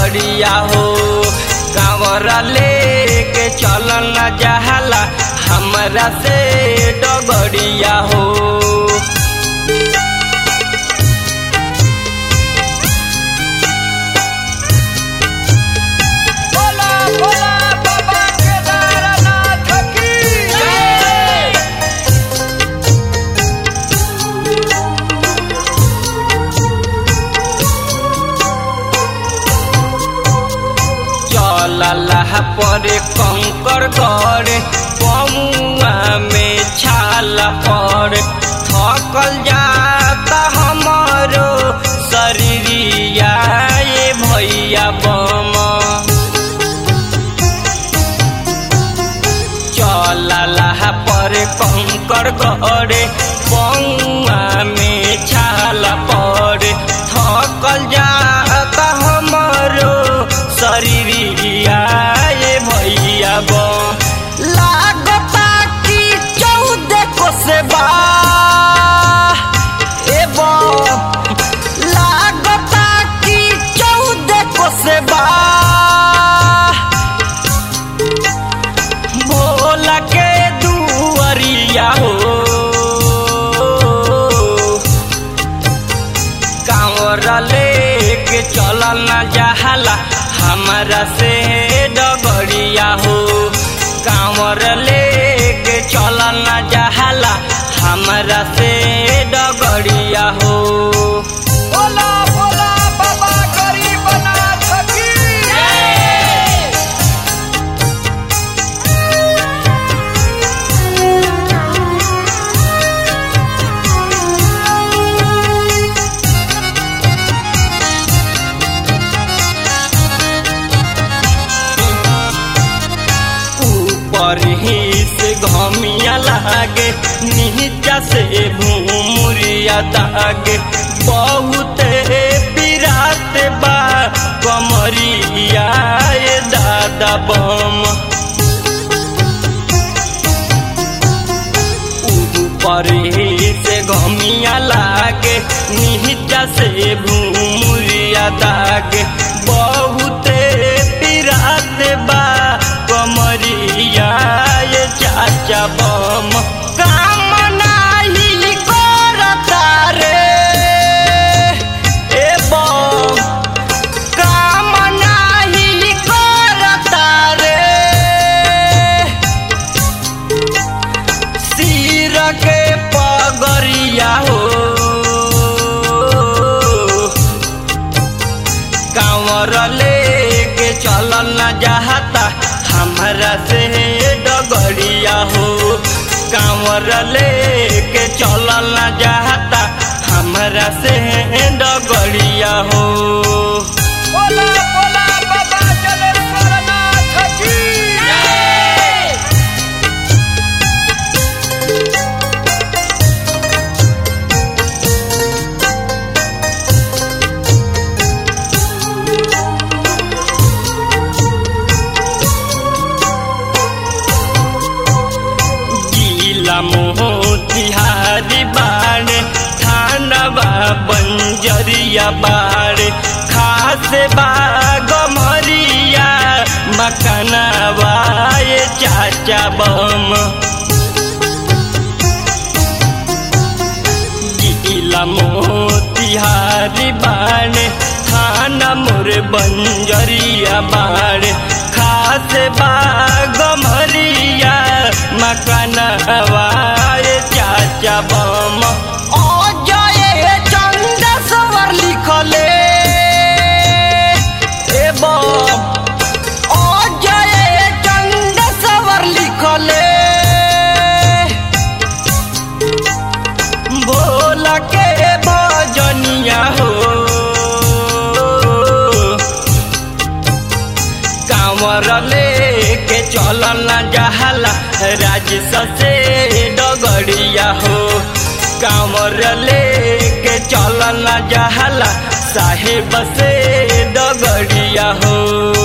डगड़िया हो कांवर लेके चलल न जहाला हमरा से डगड़िया हो बोला बोला बाबा केदारनाथ की जय चलला परे कंकर करे पमुआ में छाल पर थकल जाता हमारो शरीरिया ये भैया बम चलला पर कंकर करे पौआ में छाल पर थकल जाता हमारो शरीरिया ये भैया बो लागता कि चौदह को से बा ए बो लागता कि चौदह को से बा भोला के दुआरिया हो कांवर लेके चलल न जहाला हमारा से डगड़िया हो कांवर लेके चलल न जहाला हमारा से डगड़िया हो बोला बोला बाबा गरीबनाथ की जय ऊपर ही से घमिया लागे नीचा से भूमुरिया दागे बहुत पिरात बा कमरिया ये दादा बम ऊपर ही से घमिया लागे नीचा से भूमुरिया दागे बहुत पिरात बा कमरिया ये चाचा बम काम नाही करता रे ए बम काम नाही करता रे सिर के पगरिया हो कांवर लेके चलल न जाता हमरा से डगड़िया हो कांवर लेके चलल न जाता हमरा से डगड़िया हो बोला बोला बाबा जलेश्वरनाथ की जय गीला मोतिहारी बाड़े थानवा बंजरिया बाड़े खास बाग मरिया मकनवा ये चाचा बम गीला मोतिहारी बाड़े थाना मोर बंजरिया बाड़े खास बाग मरिया मकनवा ये चाचा बम ओ जय चंदेश्वर लिखले ए बम ओ जय चंदेश्वर लिखले भोला के भजनिया हो कांवर लेके चलल न जहाला राजस से डगड़िया हो कांवर लेके चलल न जहाला साहेब से डगड़िया हो